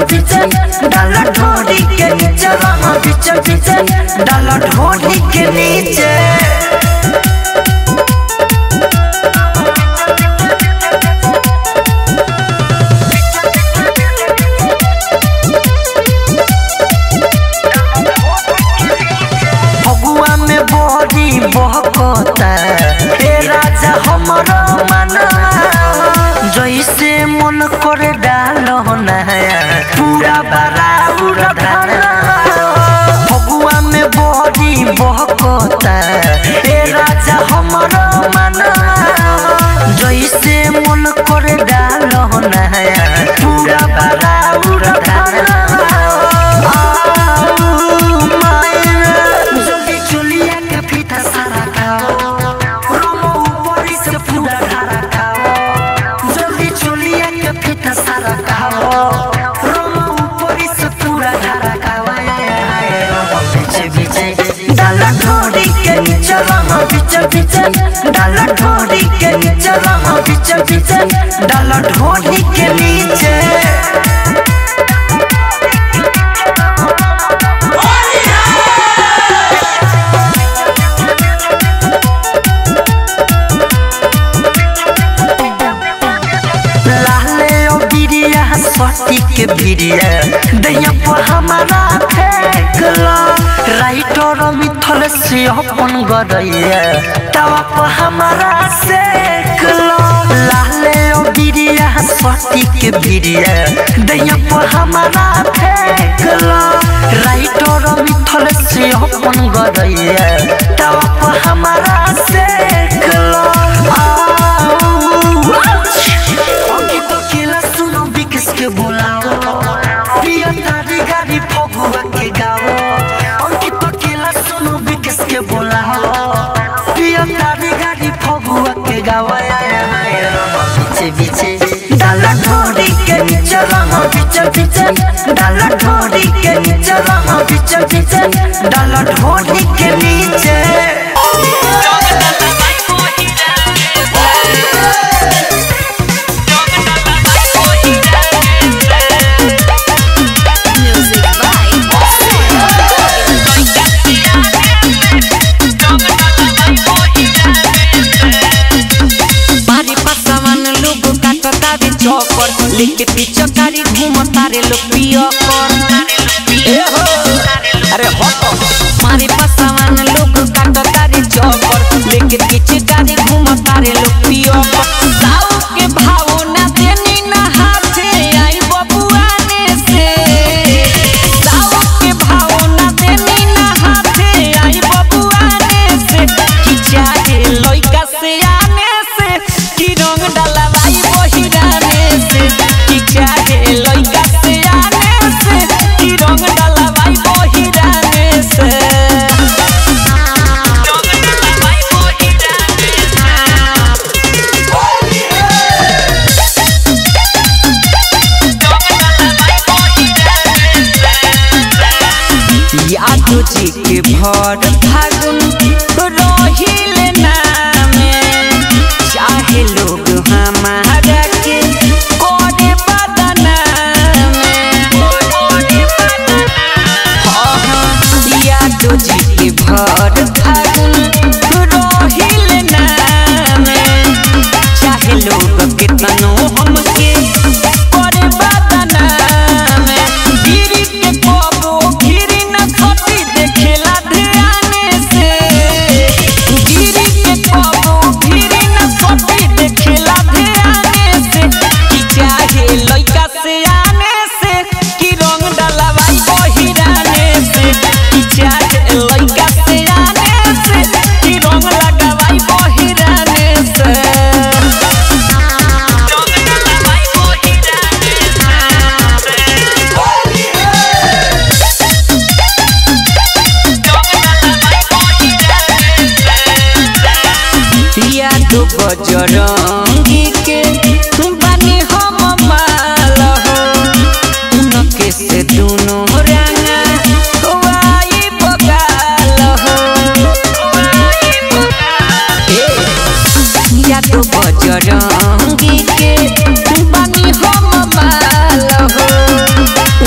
पीछे डाला ढोरी के नीचे रहा पीछे पीछे डाला ढोरी के नीचे फगुआ में बड़ी बहकता ए राजा हमरो मना जैसे मन करे डालो नया पूरा बड़ा उड़ा धाना फगुआ में बड़ी बहकता ए राजा हमरो मना जैसे मन करे डालो नया पूरा बड़ा उड़ा धाना जल्दी चुलिया के फीता सारा खाओ रोमो ऊपरी से पूरा धारा खाओ जल्दी चुलिया के फीता सारा खाओ रोमो ऊपरी से पूरा धारा खाओ पीछे पीछे डाला ढोरी के नीचे रहा पीछे पीछे डाला ढोरी के नीचे रहा पीछे पीछे डाला ढोरी के नीचे लाले ओ बिरिया सटी के बिरिया दैया पर हमारा फेंकला राइटर मिथल से अपन गरैया तवा पर हमारा सेकला लाले ओ बिरिया सटी के बिरिया दैया पर हमारा फेंकला राइटर मिथल से अपन गरैया तवा पर हमारा सेकला अंकित अकेला सुनो बिकस के बुलाओ प्रिय तारी गाड़ी फगुआ के गाओ अंकित अकेला सुनो बिकस के बुलाओ प्रिय तारी गाड़ी फगुआ के गाओ पीछे पीछे डाला ढोरी के नीचे रहा पीछे पीछे डाला ढोरी के नीचे रहा पीछे पीछे डाला ढोरी के नीचे Music by मारी पासवान लोग काटता रे चौकर लेके पीछे कारी घूमता रे लोग पियकर ए हो अरे हटो मारी पासवान लोग काटता रे चौकर लेके पीछे कारी घूमता रे लोग पियकर साऊ के भाव ना देनी ना हाथे आई बबुआने से साऊ के भाव ना देनी ना हाथे आई बबुआने से कि चाहे लइका से आने से कि रंग डलवाई बहिराने से कि चाहे लइका से आने से कि रंग डलवाई बहिराने से यादव जी के भर फागुन रहिल नामे चाहे लोग हमारा के करे बदनामे हाँ हाँ यादव जी के भर फागुन रहिल नामे चाहे लोग कितनो हमके करे बदनामे गिरी के कबो गिरी न खटी देखेला ध्याने से गिरी के कबो गिरी न खटी देखेला ध्याने से कि चाहे लइका से आने से कि रंग डलवाई बहिराने से कि चाहे लइका से आने से कि रंग लगवाई बहिराने से या तो बजरंगी के बानी हम माल हो उनके से दुनो रंगा वाई बगाल हो ए, या तो बजरंगी के बानी हम माल हो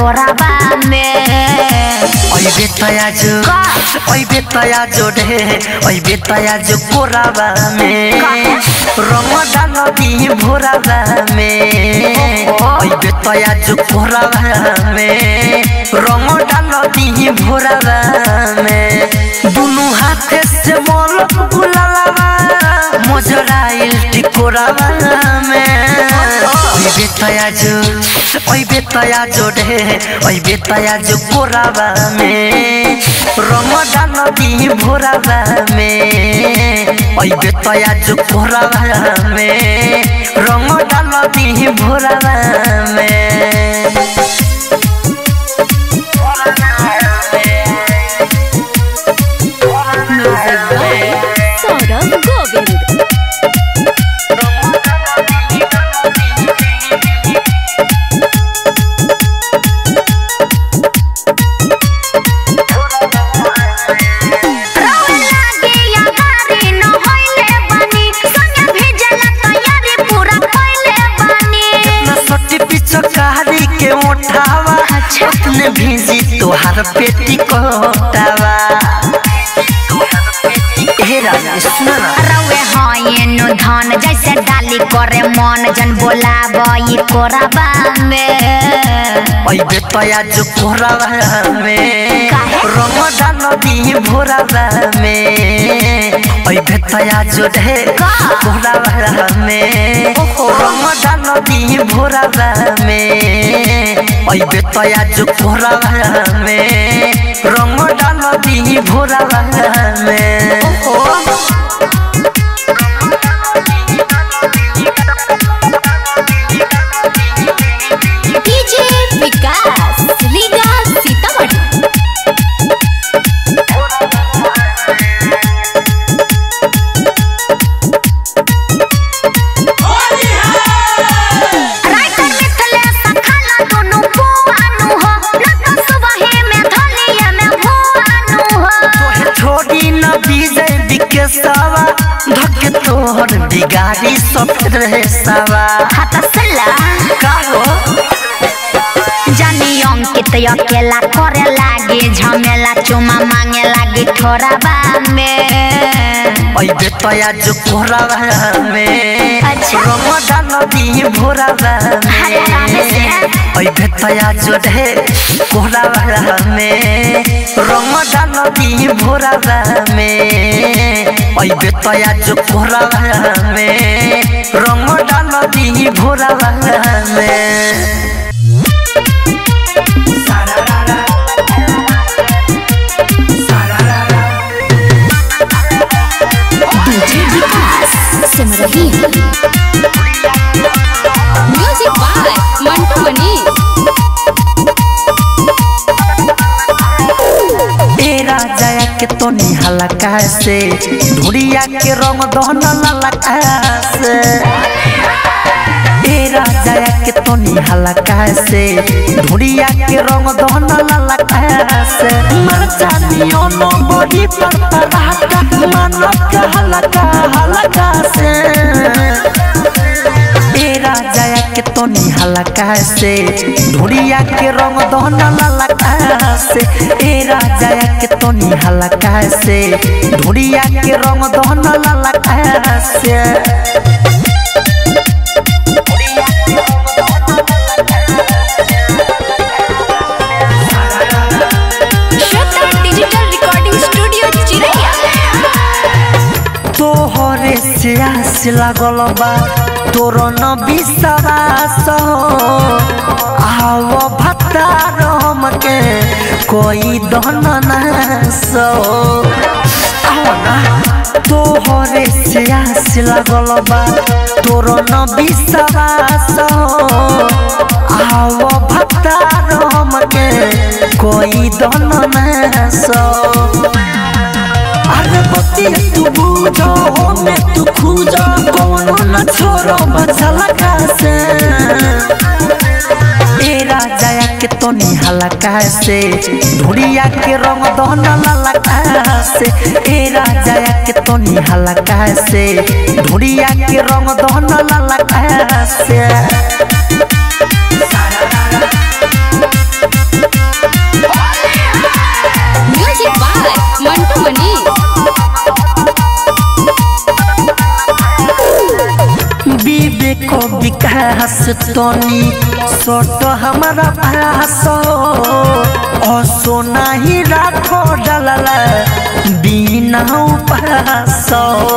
कोराबा में ओइ बेतया जो का? ओइ बेतया जो ढे ओइ बेतया जो कोराबा में रंग डाल दी भोराबा में ओइ बेतया जो कोराबा में रंग डाल दी भोराबा में दुनु हाथे से मोल गुलालाबा मोजराइल टिकोराबा में ओइ बेतया जो ओइ बेतया जो ढे ओइ बेतया जो कोराबा में रंग डाल दी भोराबा में ओइ बेतया जो कोराबा में रंग डाल दी भोराबा में म्यूजिक बाय सौरभ गोविंद रावण लागे या गारी न होइले बानी संगे भेजला तैयारी पूरा कइले बानी न सटी पिचकारी के उठावा अच्छा। अपने भेजी तोहार पेटी कोटावा हे राजा सुन ना रवे हयनु धन जैसे डाली करे मन जन बोलाबई कोराबा में ओइ बेतया जो कोरावा में काहे? रंग डाल दी भोरावा में ओइ बेतया जो ढे का? कोरावा में रंग डाल दी भोरावा में ओइ बेतया जो कोरावा में रंग डाल दी भोरावा में डीजे विकास रीगा सीतामढ़ी राइटर मिथलेश खाला दोनों बुआनु हो न तो सुबहे में धलिए में भुआनु हो तोहे छोड़ी न बीजे बिकेसवा धके तोहर बिगाड़ी सब रहे सवा हाथ सला काहो जानी अंकित अकेला करे लागे झमेला चुमा मांगे लागे ठोराबा में ओइ बेतया जो कोरावा में अच्छा। रंग डाल दी भोरावा अरे राम में से। ओइ बेतया जो ढे कोरावा में रंग डाल दी भोरावा में ओइ बेतया जो कोरावा में रंग डाल दी भोरावा में DJ Vikas Simrahi music by Mantu Mani ए राजा के तो निहाला कैसे ढूढ़िया के रंग दहन ललका से ए राजा के तो निहाला कैसे ढूढ़िया के रंग दहन ललका से मर जानियो नो बड़ी पर पराका मन का हलका हलका से ए राजा के तो निहाला कैसे ढूढ़िया के रंग दहन ललका से ए राजा के तो निहाला कैसे ढूढ़िया के रंग दहन ललका से श्वेता डिजिटल रिकॉर्डिंग स्टूडियो चिरैया तोहरे से आस लागल बा तोर न विश्वास आव भतार हमके कोई दहन नास आओ ना तोहरे से आस लागल बा तोर न विश्वास आव भतार हमके कोई दहन नास अरे बतिया तू बूझो में तू खूजो कोनो न छोरो बचला कैसे ए राजा के तो निहाला कैसे ढूढ़िया के रंग दहन लाला कैसे ए राजा के तो निहाला कैसे ढूढ़िया के रंग दहन लाला कैसे विकास तनी सट हमारा पास ओ सोना ही राखो डलला बिना उपास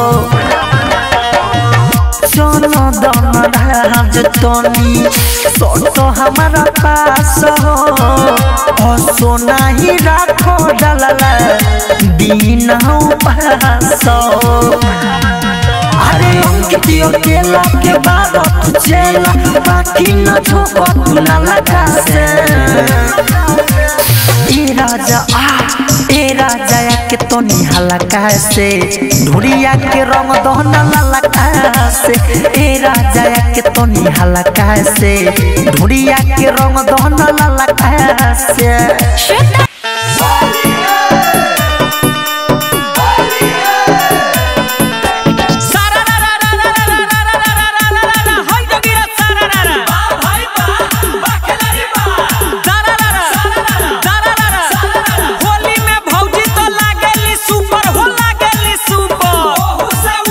चलो दम राज तनी सट हमारा पास ओ सोना ही राखो डलला बिना उपास अरे अंकितियो केला के बाद तू चला बाकी न झोंको तू न लगा से ए राजा आ ए राजा या के तो निहाला कैसे ढुरिया के रंग दोहना लाला कैसे ए राजा या के तो निहाला कैसे ढुरिया के रंग दोहना लाला कैसे होली में भौजी तो लागेली सुपर हो लागेली सुपर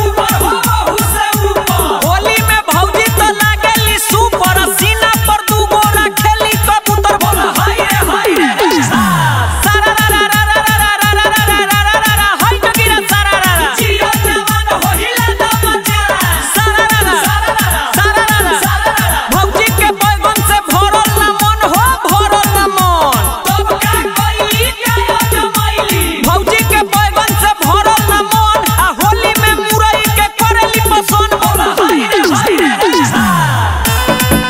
होली में भौजी तो लागेली सुपर सीना पर दू गोरा खेली कबूतर बोला हाय रे हाय रे सारा रा रा रा रा रा रा रा रा रा रा रा रा रा हाय जगीरा सारा रा रा जियो जवान हो हिला दा मचा सारा रा रा सारा रा रा भौजी के बैगन से भरल ना मन हो भरल ना मन तब का कइली काया जमाइली भौजी के बैगन से भरल ना मन आ होली में मुरई के करेली पसंद बोला हाय रे हाय रे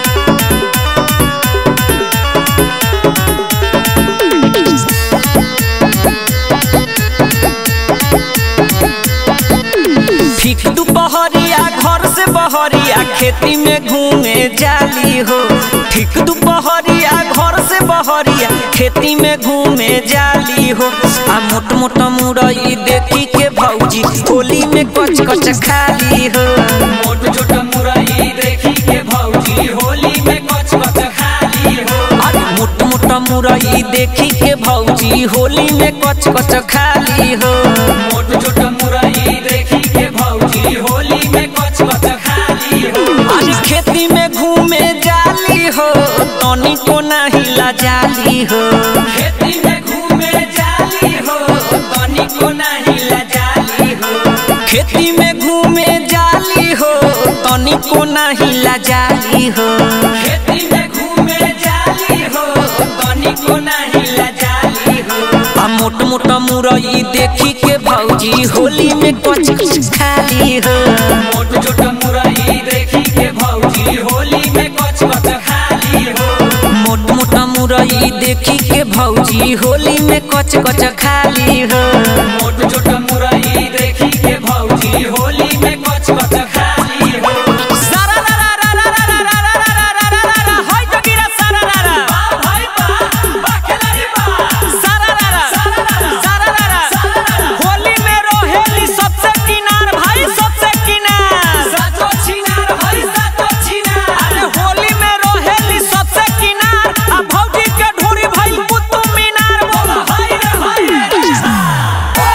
फिक दुपहरिया घर से बहरिया खेती में घूमे जाली हो ठीक दुपहरिया घर से बहरिया खेती में घूमे जाली हो आ मोट मोट मुरई देखी के भौजी होली में कच कच खाली हो मोट छोट मुरई देखी के भौजी होली में कच कच खाली हो अरे मोट मोट मुरई देखी के भौजी होली में कच कच खाली हो मोट छोट मुरई देखी के भौजी होली में कच कच खाली हो अरे खेती में घूमे जाली हो तनी को नाही ला जाली हो खेती में घूमे जाली हो तनी को नाही ला जाली हो खेती में घूमे जाली हो तनी को नाही ला जाली हो खेती में घूमे जाली हो तनी को नाही ला जाली हो आ मोट मोट मुरई देखी के भौजी होली में कच कच खाली हो मोट छोट मुरई देखी के भौजी होली में कच कच खाली हो मोट मोट मुरई देखी के भौजी होली में कच कच खाली हो मोट छोट मुरई देखी के भौजी होली में कच कच खाली हो सारा रा रा रा रा रा रा रा रा रा रा रा रा रा हाय जगीरा सारा रा रा बा भाई बा बा खेलारी बा सारा रा रा सारा रा रा होली में रोहेली सबसे किनार भाई सबसे किनार सातो छिनार भाई सातो छिनार अरे होली में रोहेली सबसे किनार आ भौजी के ढोरी भाई कुतुब मीनार बोला हाय रे हाय रे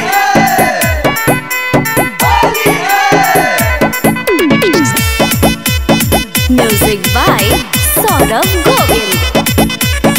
Music by Saurav Govind.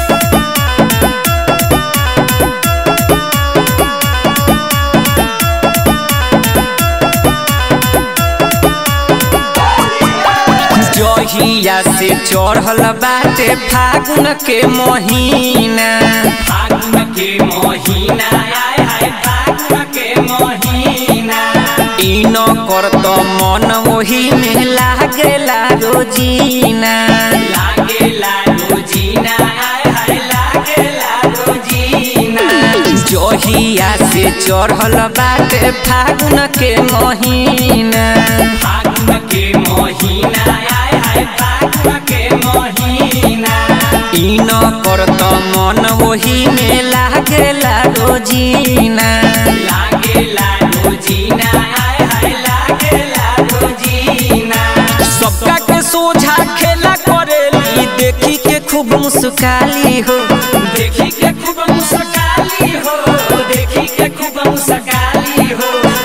जहिया से चढ़ल बाटे फागुन के महीना फागुन के महीना आय हाय फागुन के महीना ई न करत मन ओही में लागेला रोजीना लागेला रोजीना आय हाय लागेला रोजीना जहिया से चढ़ल बाटे फागुन के महीना फागुन के महीना आय हाय फागुन के महीना ई न करत मन ओही में लागेला रोजीना लागेला रोजीना आय हाय लागेला रोजीना सबका के सोझा खेला करेली देखी के खूब मुस्काली हो देखी के खूब मुस्काली हो देखी के खूब मुस्काली हो आ मोट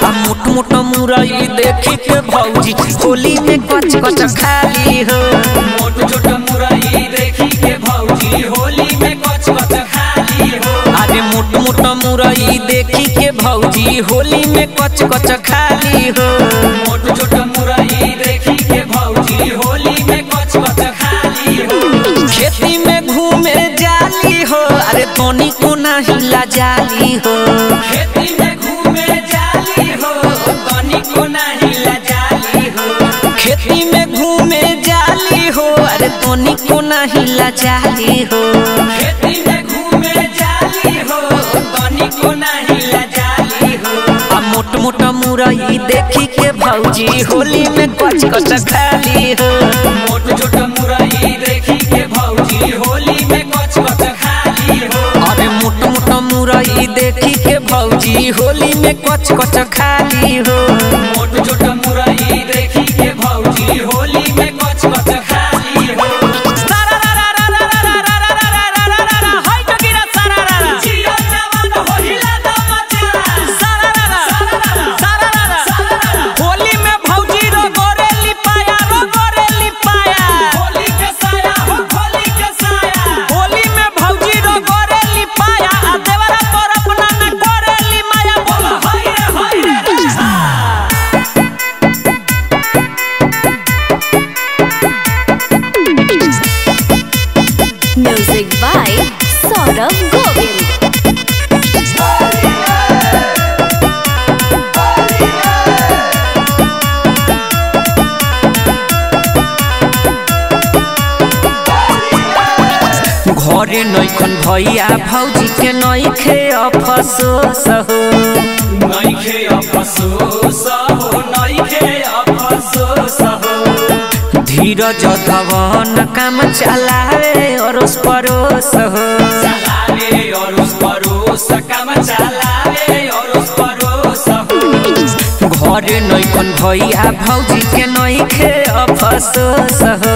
मोट मोट मुरई देखी के भौजी होली में कच कच खाली हो मोट छोट मुरई देखी के भौजी होली में कच कच खाली हो अरे मोट मोट मुरई देखी के भौजी होली में कच कच खाली हो मोट छोट मुरई देखी के भौजी होली में कच कच खाली हो खेती में घूमे जाली हो अरे तोनी को हिला जाली हो खेती में घूमे जाली हो तनी को नहीं लजाली हो खेती में घूमे जाली हो अरे तोनी को हिला जाली हो खेती में घूमे जाली हो तनी को नहीं लजाली हो आ मोट मोट मुरई देखी के भौजी होली में कच कच खाली हो मोट छोट मुरई देखी के भौजी होली में कच कच खाली हो अरे मोट मोट मुरई देखी के भौजी होली में कच कच खाली हो मोट छोट मुरई देखी के भौजी होली में कच कच खाली हो जियो जवान होइला दमचा होली में भौजी रो गोरेली पाया रो गोरेली पाया होली के साया हो होली के साया होली में भौजी रो गोरेली पाया आ देवरा पर अपना न गोरेली माया बोल हाय रे हाय रे Music by Saurabh Govind. घरे नैखन भैया भौजी के नैखे अफसोस हो नइखे अफसोस हो नइखे अफसोस हो धीरज धवन काम चलावे अरोस परोस हो चलावे और उस परोस काम चलावे और उस परोस हो घरे नैखन भैया भौजी के नैखे अफसोस हो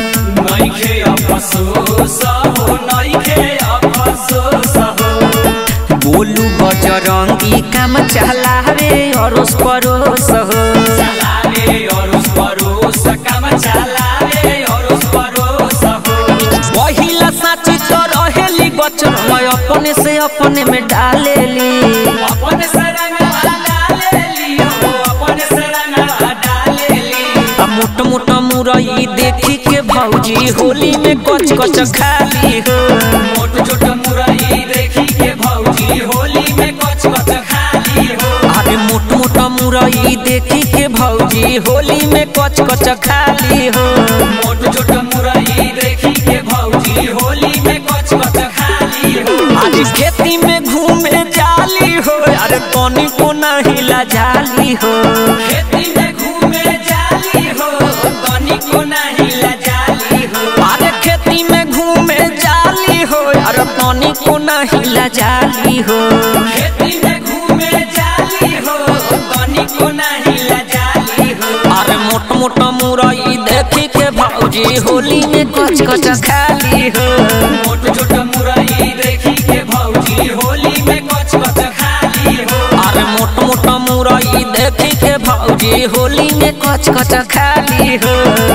नइखे अफसोस हो नइखे अफसोस हो बोलू बजरंगी काम चलावे अरोस परोस हो चलावे और उस परोस काम चलावे और उस परोस हो पहिला साची तो रहेली बचन अपने से अपने में डालेली अपन से रंगवा डालेली हो अपन से रंगवा डालेली आ मोट मोट मुरई देखी के भौजी होली में कच कच खाली हो मोट छोट मुरई देखी के भौजी होली में कच कच खाली हो अरे मोट मोट मुरई देखी के भौजी होली में कच कच खाली हो मोट छोट मुरई देखी के भौजी होली में कच कच खाली हो अरे खेती में घूमे जाली हो अरे तनी को नहीं ला जाली हो खेती में घूमे जाली हो तनी को नहीं लजाली हो अरे खेती में घूमे जाली हो अरे तनी को नहीं ला जाली हो खेती में घूमे जाली हो तनी को नहीं लजाली हो अरे मोट मोट मुरई देखी के भौजी होली में कच कच खाली हो मोट छोट मुरई देखी के भौजी होली में कच कच खाली हो अरे मोट मोट मुरई देखी के भौजी होली में कच कच खाली हो